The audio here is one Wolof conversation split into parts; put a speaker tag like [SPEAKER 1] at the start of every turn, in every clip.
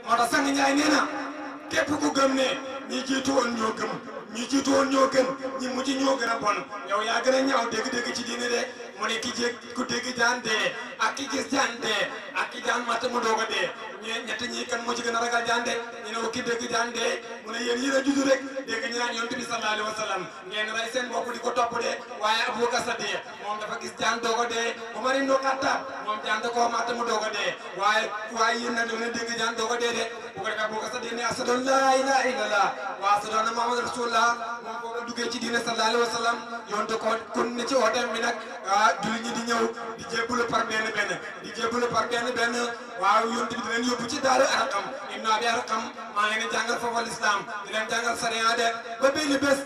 [SPEAKER 1] moo tax sang Njaay nee na képp ku gëm ne ñi jiitu woon ñoo gëm ñi jiitu woon ñoo gën ñi mujj ñoo gën a bon yow yaa gën a ñaaw dégg-dégg ci diine de mu ne ki jég ku dégg jaan dee ak ki gis jaan dee ak ki jaan matt mu doog a dee ñe ñett ñi kan moo ci gën a ragal jaan de ñu ne ko ki dégg jaan dee mu ne yéen yéen a juddu rek dégg ñu naan yonent bi sallallahu alayhi wa sallam ngeen rey seen bopp di ko topp de waaye Abubakar Sadiq moom dafa gis jaan doog a dee Umar ibn Khattab moom jaan da koo matt mu doog a dee waaye waaye yéen nag da ngeen dégg jaan doog a dee de bu ko defee Abubakar Sadiq ne ashhadu an laa ilaaha illallah wa ashhadu anna Muhammadan rasulullah moom foofu la duggee ci diine sallallahu alayhi wa sallam yonte ko kon ne ci ooteem bi nag ah julli ñi di ñëw di jébbalu par benn benn di jébbalu par benn benn waaw yonte bi di leen yóbbu ci daaru Arqam ibn Abi Arqam maa ngi leen di jàngal foofu l'islam di leen jàngal sariya de ba benn bés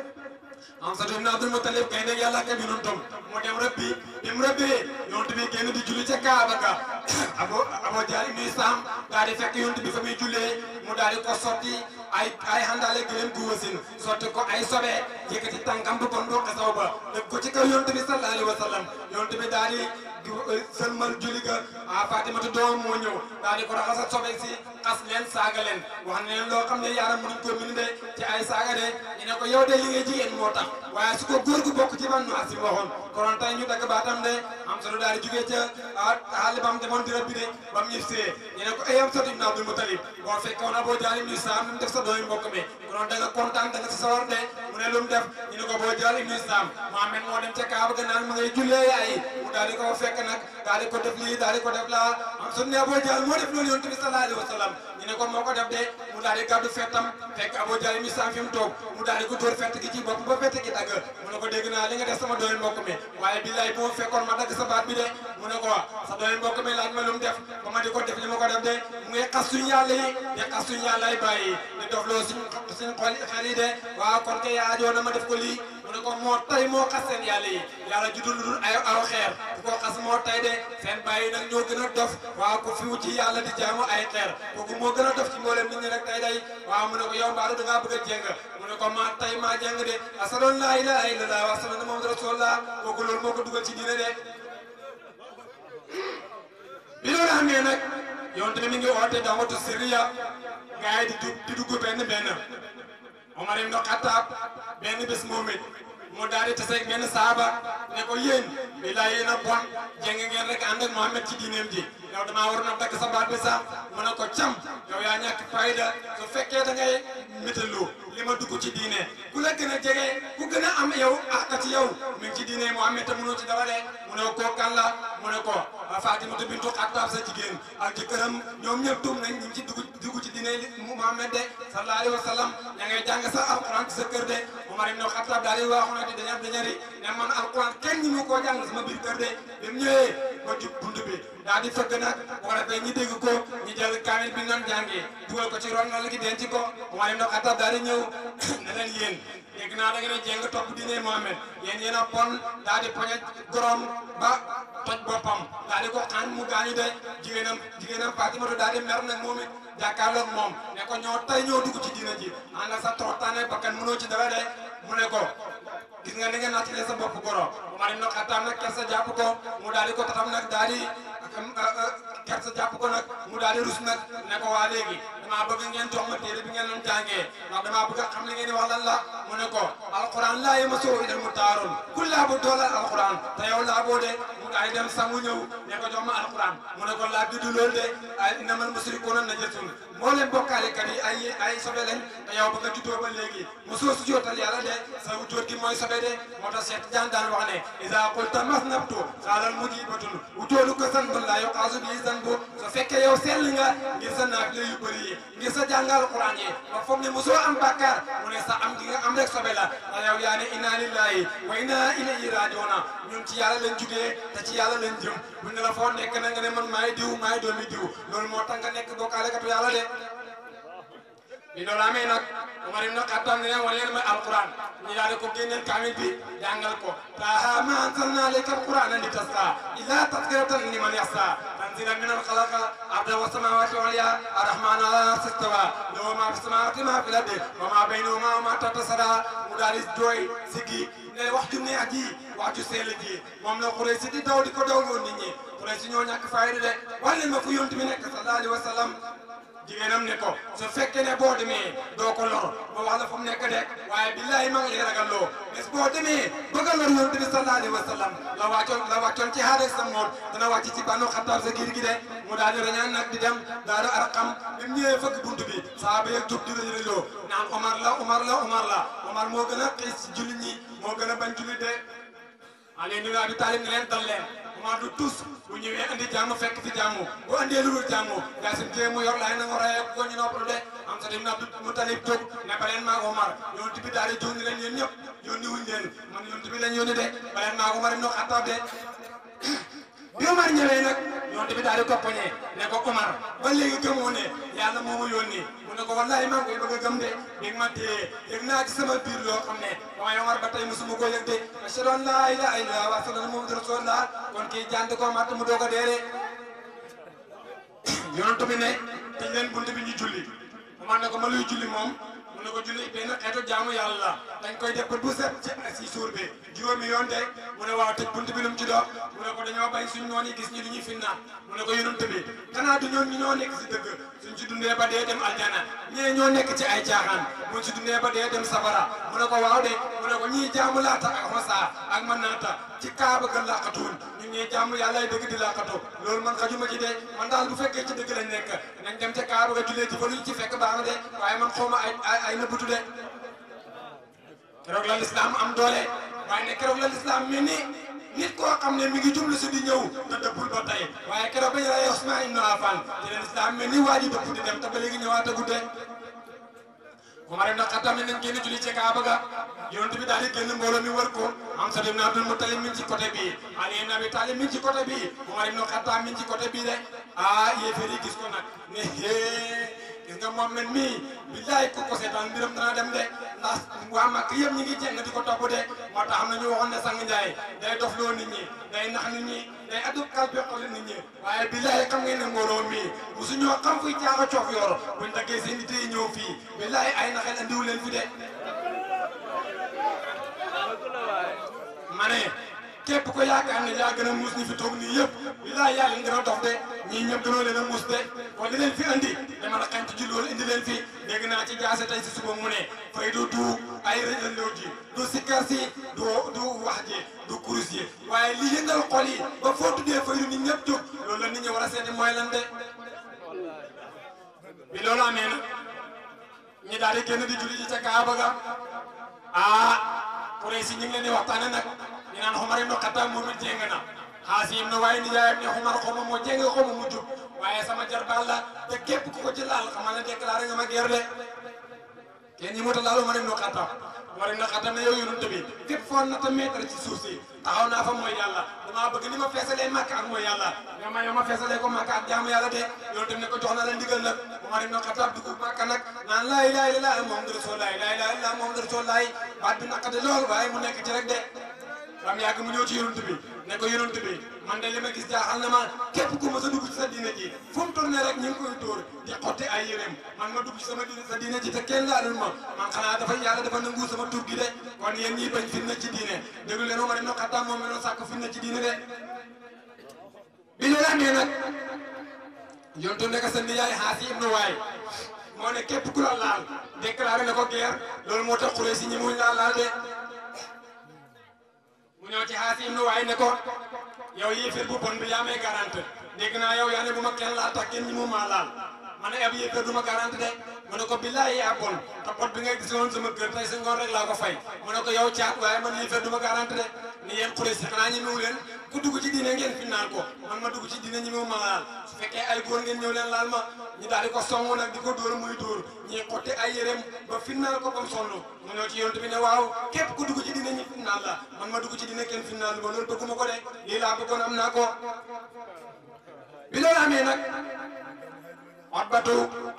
[SPEAKER 1] Amsatu ibn Abdul Muttalib gaynde yàlla ak yonentam mu dem rëbbi bi mu rëbbee yonent bi génn di julli ca Kaaba ga Abu Abu Jahl ibn Hisam daal di fekk yonent bi fa muy jullee mu daal di ko sotti ay ay handale gëlëm gu wasin sotti ko ay sobe yëkkati tànkam bu bon ndox saw ba def ko ci kaw yonent bi sallallahu alayhi wa sallam yonent bi daal di sëlmal julli ga ah Fatimatu doom moo ñëw daal di ko raxasal sobe si xas leen saaga leen wax ne leen loo xam ne yaaram mënuñ ko mën de ci ay saaga de ñu ne ko yow de li ngay jigéen moo tax waaye su ko góor gu bokk ci ban asim waxoon konoon tey ñu dagg baatam de am solo daal di jugee ca xaali bam demoon di rëbbi de ba mu ñibbisee ñu ne ko ay am solo ibn Abdul Mutalib boo fekkoon Abu Jahl ibn Hisam mu def sa doomi mbokk mi konoon da nga kontaan da nga si sawar de mu ne lu mu def ñu ne ko Abu Jahl ibn Hisam Muhammad moo dem ca Kaaba ga naan mu ngay jullee ay mu daal di ko fekk nag daal di ko def lii daal di ko def laa am solo ne Abu Jahl moo def loolu yonent bi sallallahu alayhi wa sallam ñu ne ko moo ko def de mu daal di gàddu fettam fekk Abu Jahl ibn Hisam fi mu toog mu daal di ko dóor fett gi ci bopp ba fett gi dagg mu ne ko dégg naa li nga def sama doomi mbokk mi waaye billaay bu ma fekkoon ma dagg sa baat bi de mu ne ko sa doomi mbokk mi laaj ma lu mu def ba ma di ko def li ma ko def de mu ngi xas suñu yàlla yi di xas suñu yàlla yi bàyyi di dof loo suñ suñ xol xel yi de waaw kon kay yaajoo na ma def ko lii mu ne ko moo tay moo xas seen yàlla yi yàlla judul dul ay aw xeer ku ko xas moo tay de seen bàyyi nag ñoo gën a dof waaw ku fiwu ci yàlla di jaamu ay xeer kooku moo gën a dof ci mboolem nit ñi rek tay day waaw mu ne ko yow mbaaru da ngaa bëgg a jéng mu ne ko maa tay maa jéng de asadoon laa ilaaha illallah wa asadoon muhammadu rasulullah kooku loolu moo ko dugal ci diine de bi loolu amee nag yonte bi mi ngi oote dawatu siriya gars yi di dugg di dugg benn benn Omar ibn Khattab benn bés moom it mu daal di taseeg benn saaba ne ko yéen billaay yéen a bon jéng ngeen rek ànd ak Muhammad ci diineem ji yow damaa waroon a dagg sa baat bi sax mu ne ko cam yow yaa ñàkk fayda su fekkee da ngay métalu li ma dugg ci diine ku la gën a jege ku gën a am yow àq ci yow mi ngi ci diine Muhammad te mënoo ci dara de mu ne ko kan la mu ne ko Fatimatu bintu Xattaab sa jigéen ak jëkkëram ñoom ñëpp tuum nañ ñu ngi ci dugg dugg ci diine li Muhammad de sallallahu alayhi wa sallam ña ngay jàng sa alquran ci sa kër de Umar ibn Xattaab daal di waxoon di dañar dañari ne man alquran kenn ñi mu koo jàng sama biir kër de bi mu ñëwee ba jub bunt bi daal di fëgg nag bu ko defee ñi dégg ko ñu jël kaamil bi nan jàngee dugal ko ci ron na la gi denc ko Umar ibn Xattaab daal di ñëw ne leen yéen dégg naa da ngeen a jéng topp diine Muhammad yéen yéen a pon daal di poñe gorom ba toj boppam daal di ko xaañ mu gaañu de jigéenam jigéenam Fatimatu daal di mer nag moom it jàkkaarloog moom ne ko ñoo tay ñoo dugg ci diine ji ànd ak sa toroxtaane bakkan mënoo ci dara de mu ne ko gis nga ni nga nattalee sa bopp goro Umar ibn Xattaab nag kersa jàpp ko mu daal di ko tatam nag daal di kersa jàpp ko nag mu daal di rus nag ne ko waa léegi damaa bëgg ngeen jox ma téere bi ngeen doon jàngee ndax damaa bëgg a xam li ngeen di wax lan la mu ne ko alquran laa yamassuhu illal mutahharuun ku laa bu doolal alquran te yow laa boo de mu daal di dem sangu ñëw ne ko jox ma alquran mu ne ko laa dudd loolu de ay innamal mushrikuuna najasun mboolem bokkaalekat yi ay ay sobe lañ te yow ba nga juddoo ba léegi mosoo su jootal yàlla de sa wutóor gi mooy sobe de moo tax Cheikh Tidiane daan wax ne iza qulta masnabtu xaalal mujibatun wutóolu ko san bun laa yuqaasu bii san bu so fekkee yow sell nga ngir sa naafile yu bëri yi ngir sa jàngal Alquran yi ba foog ne mosoo am bàkkaar mu ne sa am gi nga am rek sobe la te yow yaa ne inna lillahi wa inna ilayhi rajiuna ñun ci yàlla lañ jugee te ci yàlla lañ jëm bu ne la foo nekk na nga ne man maay diw maay doomi diw loolu moo tax nga nekk bokkaalekatu yàlla de bi loolu amee nag Umar ibn Xattaab ne leen wan leen mooy alquran ñu daal di ko génneel kaamil bi jàngal ko taaha ma anzalna alayka alqurana li tasqa illa tadkiratan liman yaxsa tanzilan min alxalaqa arda wa samawati wal ya arrahman ala arsi stawa lahu ma fi samawati ma fi lardi wa ma baynahuma wa ma tahta sada mu daal di jooy siggi ne wax ju neex ji wax ju sell ji moom la Quraysh si di daw di ko dawloo nit ñi Quraysh si ñoo ñàkk fayda de wax leen ma fu yonent bi nekk sallallahu alayhi wa sallam jigéenam ne ko su fekkee ne boo demee doo ko lor ba wax la fu mu nekk de waaye billahi maa ngi lay ragal loo bés boo demee bëgg a lor yonent bi sallallahu alayhi wa sallam la wàccoon la wàccoon ci xaaral sa mool dana wàcc ci banu xattaab sa giir gi de mu daal di rañaan nag di dem daaru arqam bi mu ñëwee fëgg bunt bi saaba yeeg jóg di rëñ rëñloo naan Omar la Omar la Omar la Omar moo gën a xiis ci jullit ñi moo gën a bañ jullit de Ali ibn Abi Talib ne leen dal leen Omar du tus bu ñëwee andi jàmm fekk fi jàmm bu andee lu dul jàmm Yaasin téye mu yor laay na nga rayee ko ñu noppalu de am sa ibn Abdul Mutalib jóg ne ba leen maa Omar yonent bi daal di jóg ni leen yéen ñëpp yónni wuñ leen man yonent bi lañ yónni de ba leen maa Omar ibn Xattaab de bi Omar ñëwee nag yonent bi daal di ko poñee ne ko Omar ba léegi gëmoo ne yàlla moo ma yónni mu ne ko wallahi maa ngi koy bëgg a gëm de bi ma téye yëg naa ci sama biir loo xam ne waaye Omar ba tey mosuma ko yëg de ashhadu an laa ilaaha illallaah wa ashhadu anna Muhammadan rasuulullaah kon kii jant ko matt mu doog a dee de yonent bi ne tëj leen bunt bi ñu julli Omar ne ko ma luy julli moom mu ne ko julli benn xeetu jaamu yàlla la dañ koy def ba bu set ci si suur bi juróomi yoon de mu ne waaw tëj bunt bi lu mu ci dox mu ne ko dañoo bañ suñ noon yi gis ñu li ñuy finnaat mu ne ko yonent bi xanaa du ñoon ñu ñoo nekk si dëgg suñ si dundee ba dee dem aljana ñee ñoo nekk ci ay caaxaan buñ si dundee ba dee dem safara mu ne ko waaw de mu ne ko ñii jaamu laata ak xosaa ak man naata ci kaaba ga laqatuun ñun ñee jaamu yàlla ay dëgg di laqatu loolu man xajuma ci de man daal bu fekkee ci dëgg lañ nekk nañ dem ca kaaba ga jullee ci fa luñ ci fekk baax na de waaye man xawma ay ay ay nëbbutu de keroog la lislaam am doole waaye ne keroog la lislaam mel ni nit koo xam ne mi ngi jublu si di ñëw te dëppul ba tey waaye keroog ba ñu rey Usmaan ibn Affaan te la lislaam mel ni waa ji dëpp di dem te ba léegi ñëwaat a gudde Umar ibn Xattaab nañ génn julli ci Kaaba ga yonent bi daal di génn mbooloo mi wër ko Hamza ibn Abdul Muttalib mi ngi ci côté bii Ali ibn Abi Talib mi ngi ci côté bii Umar ibn Xattaab mi ngi ci côté bii de ah yéefar yi gis ko nag ne hee gis nga moom mel mii billaay ko ko seetaan mbiram dana dem de ndax waa Makka yëpp ñi ngi jeng di ko topp de moo tax am na ñu waxoon ne sang Njaay day dofloo nit ñi day nax nit ñi day addu kalpe xoli nit ñi waaye billaay xam ngeen ne mbooloo mii musu ñoo xam fuy caaxa coof yor buñ daggee seen nit yi ñëw fii billaay ay naxel andiwu leen fi de ma ne képp ko yaakaar ne yaa gën a muus ñi fi toog nii yëpp billaay yaa leen gën a dof de ñii ñëpp gënoo leen a muus de kon li leen fi andi dama la xent ji loolu indi leen fi dégg naa ci jaase tey si suba mu ne fay du du ay rëjandoo ji du sikkar si du du wax ji du kurus yi waaye li yëngal xol yi ba foo tuddee fay du nit ñëpp jóg loolu la nit ñi war a seeti mooy lan de bi loolu amee na ñi daal di génn di julli ji ca Kaaba ga ah Quraysh ñu ngi leen di waxtaane nag ñu naan Umar ibn Xattaab moom it jéng na Xaasim na waaye nijaayam ne Umar xaw ma moo jéng xaw ma mu jub waaye sama jarbaal la te képp ku ko ci laal xamal ne déclaré nga ma guerre de kenn ñi mota laal Umar ibn Xattaab Umar ibn Xattaab ne yow yonent bi fépp foo nata mètre ci suuf si taxaw naa fa mooy yàlla damaa bëgg ni ma feesalee Makka ak mooy yàlla nga ma yow ma feesalee ko Makka ak jaamu yàlla de yonent bi ne ko jox na la ndigal nag Umar ibn Xattaab dugg Makka nag naan laa ilaaha illallaah Muhammadu rasuulullaah laa ilaaha illallaah Muhammadu rasuulullaah baat bi naqade lool waaye mu nekk ci rek de bam yàgg mu ñëw ci yonent bi ne ko yonent bi man de li ma gis jaaxal na ma képp ku ma sa dugg ci sa diine ji fu mu tourné rek ñu ngi koy dóor di xotti ay yéreem man ma dugg ci sama diine sa diine ji te kenn laalul ma man xanaa dafa yàlla dafa nangu sama tur gi de kon yéen ñii bañ fitna ci diine déglu leen Umar ibn Xattaab moom mi doon sàkk fitna ci diine de bi loolu amee nag yontu nekk sa nijaay Xaasi ibnu Waay moo ne képp ku la laal déclaré na ko guerre loolu moo tax Quraysh si ñi muñ laa laal de mu ñëw ci Xaasim nu waaye ne ko yow yéeféer bu bon bi yaa may garante dégg naa yow yaa ne bu ma kenn laal tax kenn ñi mu maa laal ma ne ab yéeféer du ma garante de mu ne ko billaay yaa bon te pot bi nga gis woon sama kër tey si ngoon rek laa ko fay mu ne ko yow caat waaye man yéeféer du ma garante de ni yéen Quraysh si xanaa ñi mewu leen ku dugg ci diine ngeen fi naan ko man ma dugg ci diine ñi mu ma laal su fekkee ay góor ngeen ñëw leen laal ma ñu daal di ko song nag di ko dóor muy dóor ñi xotti ay yéreem ba finnaal ko bam sonn mu ñëw ci yonent bi ne waaw képp ku dugg ci diine ñi finnaal la man ma dugg ci diine kenn finnaal ma loolu bëgguma ko de lii laa bëggoon am naa ko bi loolu amee nag Utbatu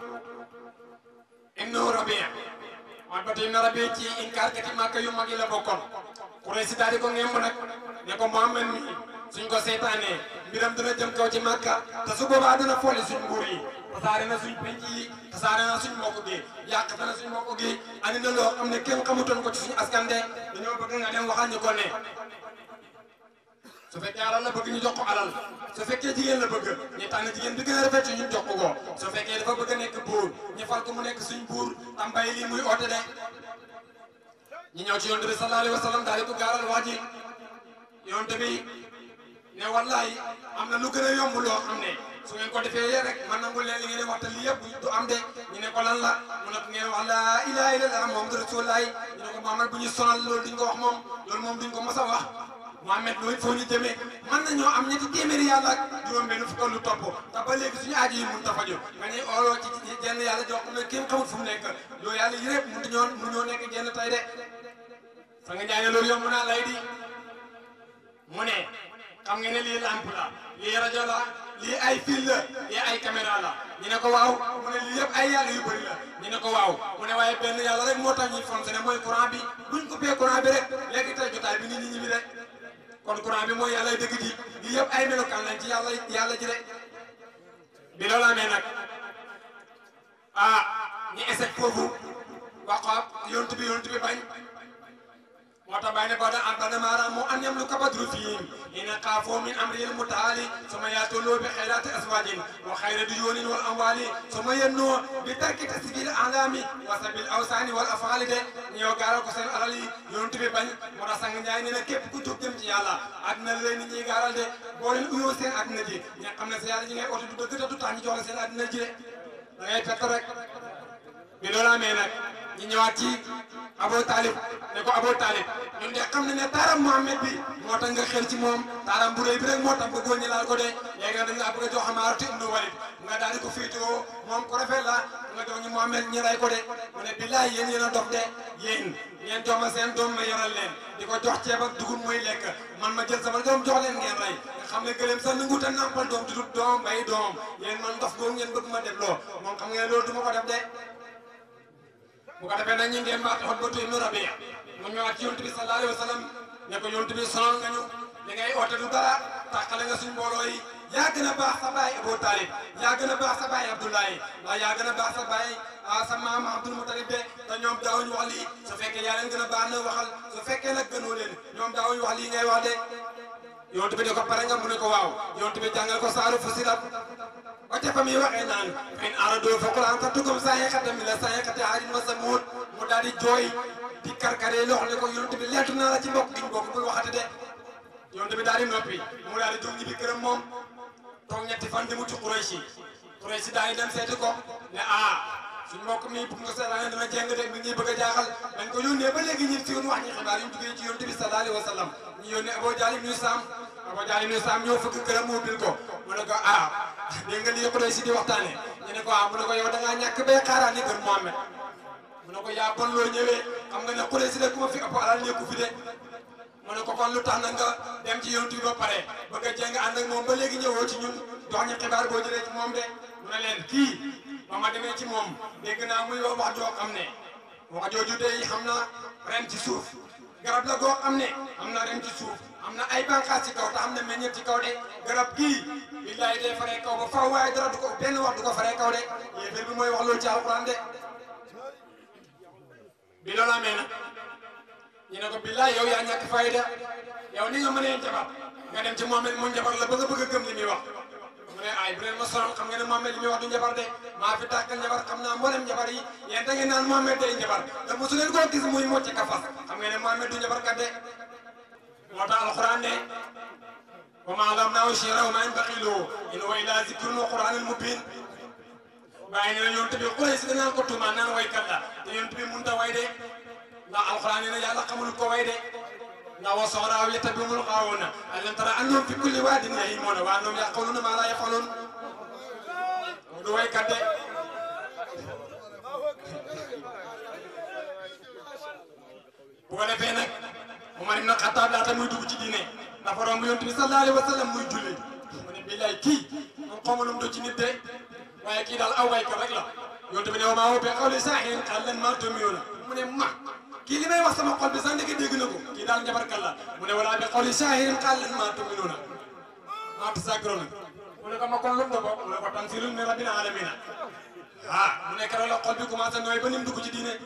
[SPEAKER 1] ibnu Rabi'a Utbatu ibnu Rabi'a ci inkaar kati Makka yu mag yi la bokkoon Quraysh daal di ko ngemb nag ne ko Muhammad mi suñ ko seetaanee mbiram dina jëm kaw ci Makka te su boobaa dina foole suñ nguur yi tasaare na suñ penc yi tasaare na suñ mbokk gi yàq na suñ mbokk gi andi na loo xam ne kenn xamutoon ko ci suñu askan de dañoo bëgg nga dem waxal ñu ko ne su fekkee alal la bëgg ñu jox ko alal su fekkee jigéen la bëgg ñu tànn jigéen bi gën a rafet ci ñu jox ko ko su fekkee dafa bëgg a nekk buur ñu fal ko mu nekk suñ buur tam bàyyi lii muy oote de ñu ñëw ci yonte bi sallallahu alayhi wa sallam daal di ko gaaral wax ji yonte bi ne wallahi am na lu gën a yomb loo xam ne su ngeen ko defee rek man nangul leen li ngeen di wax te lii yëpp du am de ñu ne ko lan la mu ne ko ngeen wax laa ilaha illallah muhammadu rasulullah ñu ne ko Muhammad bu ñu sonal loolu duñ ko wax moom loolu moom duñ ko mos a wax Muhammad loolu foo ñu jëmee mën nañoo am ñetti téeméeri yàlla ak juróom benn fukk lu topp te ba léegi suñu aajo yi mun ta faju nga ñuy ooloo ci jenn yàlla joo xam ne kenn xamul fu mu nekk loolu yàlla yi rek mun ñoo mun ñoo nekk jenn tay de sa nga jaay ne loolu yomb naa lay di mu ne xam nga ne lii lamp la lii rajo la lii ay fil la lii ay caméra la ñu ne ko waaw mu ne lii yëpp ay yàlla yu bëri la ñu ne ko waaw mu ne waaye benn yàlla rek moo tax ñuy fonctionné mooy courant bi buñ coupé courant bi rek léegi tey jotaay bi nit ñi ñibbi rek kon courant bi mooy yàlla dëgg ji lii yëpp ay melokaan lañ ci yàlla yàlla ji rek bi loolu amee nag ah ñu échec foofu wax ko yontu bi yontu bi bañ moo tax bàyyi ne ba da ba damaara mu an yam lu kabadru fihim ina xaafoo min amril mutaali suma yaatoloo bi xayraati aswaajin wa xayra duyoonin wal amwaali suma yennoo bi tarki tasbil alami wa sabil awsaani wal afaali de ñëw gaaral ko seen alal yi yonent bi bañ moo tax sang Njaay nee na képp ku jóg jëm ci yàlla àddina la leen nit ñi gaaral de boo leen uyoo seen àddina ji ña xam ne sa yàlla ji ngay oto du dëgg te du tax ñu jox la seen àddina ji de da ngay pett rek bi loolu amee nag ñu ñëwaat ci Abu Talib ne ko Abu Talib ñun de xam ne ne taaram Muhammad bi moo tax nga xel ci moom taaram bu rëy bi rek moo tax nga góor ñi laal ko de léegi nag dañ laa bëgg a jox Amaaratu ibnu Walid nga daal di ko féetewoo moom ko rafet la nga jox ñu Muhammad ñi ray ko de mu ne billaay yéen yéen a dox de yéen ngeen jox ma seen doom ma yoral leen di ko jox ceeb ak dugub muy lekk man ma jël sama doom jox leen ngeen rey nga xam ne gëleem sax nangu ta nampal doom tudut doom bay doom yéen man dof googu ngeen bëgg ma def loo moom xam ngeen loolu du ma ko def de bu ko defee nag ñu ngeen baat Utbatu ibnu Rabi'a mu ñëwaat ci yonent bi sallallahu alayhi wa sallam ne ko yonent bi sonal nga ñu li ngay oote du dara tàqale nga suñ mbooloo yi yaa gën a baax sa baay Abu Talib yaa gën a baax sa baay Abdoulaye ndax yaa gën a baax sa baay sa maam Abdul Mutalib de te ñoom daawuñu wax lii su fekkee yaa leen gën a baax na waxal su fekkee nag gënoo leen ñoom daawuñu wax lii ngay wax de yonent bi ne ko pare nga mu ne ko waaw yonent bi jàngal ko saaru Fussilat ba ca fa muy waxee naan in aradoo fa quran sattukum saayiqatan mina saayiqati aadin wa samuud mu daal di jooy di karkaree loxo ne ko yonent bi leetu naa la ci mbokk giñ bokk bul waxati de yonent bi daal di noppi mu daal di jóg ñibbi këram moom toog ñetti fan di mu ci Qurayshi Qurayshi daal di dem seeti ko ne ah suñ mbokk mi bu nga seetaane dana jeng de mi ngi bëgg a jaaxal dañ ko yónnee ba léegi ñi si woon wax ñi xibaar yi ñu jugee ci yonent bi sallallahu alayhi wa sallam ñu yónnee Abu Jahl ibn Saam Abu Jahl ibn Saam ñëw fëgg këram mu bil ko mu ne ko ah dégg nga li Qurayshi di waxtaane ñu ne ko ah mu ne ko yow da ngaa ñàkk bay xaaraat ni kër Muhammad mu ne ko yaa bon loo ñëwee xam nga ne Qurayshi de ku ma fi ëpp alal nekku fi de mu ne ko kon lu tax na nga dem ci yonent bi ba pare bëgg a jeng ànd ak moom ba léegi ñëwoo ci ñun jox ñu xibaar boo jëlee ci moom de mu ne leen kii ba ma demee ci moom dégg naa muy wax wax joo xam ne wax jooju de xam na ren ci suuf garab la goo xam ne am na ren ci suuf am na ay bànqaas ci kaw te am na meññeet ci kaw de garab gii billaay day faree kaw ba faw waaye dara du ko benn wax du ko faree kaw de yéeféer bi mooy wax loolu ci alxuraan de bi loolu amee nag ñu ne ko billaay yow yaa ñàkk fayda yow ni nga mënee jabar nga dem ci Mohamed mu njabar la ba nga bëgg a gëm li muy wax mu ne ay bu leen ma sonal xam nga ne Mohamed li muy wax du njabar de maa fi tàkkal njabar xam naa mboolem njabar yi yéen da ngeen naan Mohamed day njabar te mosu leen koo gis muy mocc ka fas xam nga ne Mohamed du njabar kat de moo tax alxuraan ne wa maa allamnaahu shi'ra wa maa yanbaghi lahu in huwa illaa zikrun wa qur'aanun mubiin waaye nee na yonent bi Quraysh si danaan ko tuumaan naan waykat la te yonent bi mënut a way de ndax alxuraan nee na yàlla xamul ko way de ndax wa soxraaw yattabi'uhumul ghaawuuna alam tara annahum fi kulli waadin yahiimuuna wa annahum yaquuluuna maa laa yaf'aluun du waykat de bu ko defee nag Umar ibn Xattaab laata muy dugg ci diine dafa romb yonent bi sallallahu alayhi wa sallam muy julli mu ne billaay kii moom xaw ma lu mu do ci nit de waaye kii daal aw waykat rek la yonent bi ne wa maa huwa bi qawli saahirin qallan maa tu'minuuna mu ne ma kii li may wax sama xol bi sax ndeke dégg na ko kii daal njabarkat la mu ne wala bi qawli saahirin qallan maa tu'minuuna maa tasakkaruuna mu ne ko ma kon lu mu do bokk mu ne ko tanziilun min rabbil aalamiin ah mu ne keroog la xol bi commencé nooy ba ni mu dugg ci diine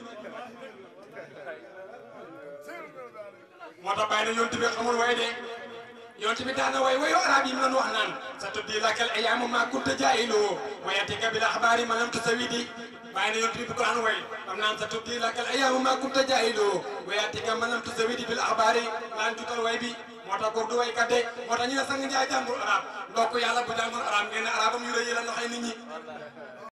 [SPEAKER 1] moo tax bàyyi na yonent bi xamul way de yonte bi daana way wayo arab yi mu doon wax naan sa tuddi lakal ayaamu ma kunta jaahiloo wa yatika bil axbaari ma lam tusawidi bàyyi na yonte bi bu ko daan way am naan sa tuddi lakal ayaamu ma kunta jaahiloo wa yatika ma lam tusawidi bil axbaari laan tutal way bi moo tax góor du way kat de moo tax ñu ne sang njaay jàngul arab ndokk yàlla bu jàngul arab ngeen ne arabam yu rëy yi la noxee nit ñi